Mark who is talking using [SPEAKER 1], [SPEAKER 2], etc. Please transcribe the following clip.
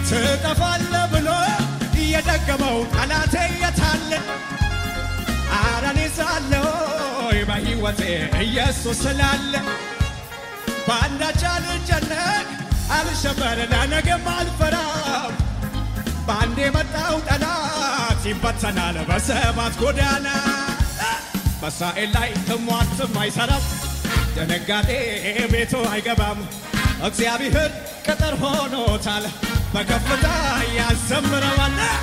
[SPEAKER 1] ትጠፋለ ብሎ እየደገመው ጠላቴ የታለ አረኔ ሳለሁ በሕይወቴ ኢየሱስ ስላለ በአንዳች አልጨነቅ አልሸበር ለነገም አልፈራም በአንድ የመጣው ጠላት ይበተናል በሰባት ጎዳና በእስራኤል ላይ ትሟርትም አይሠራም ድንጋጤ ቤቱ አይገባም እግዚአብሔር ቅጥር ሆኖታል በከፍታ ያዘምረዋል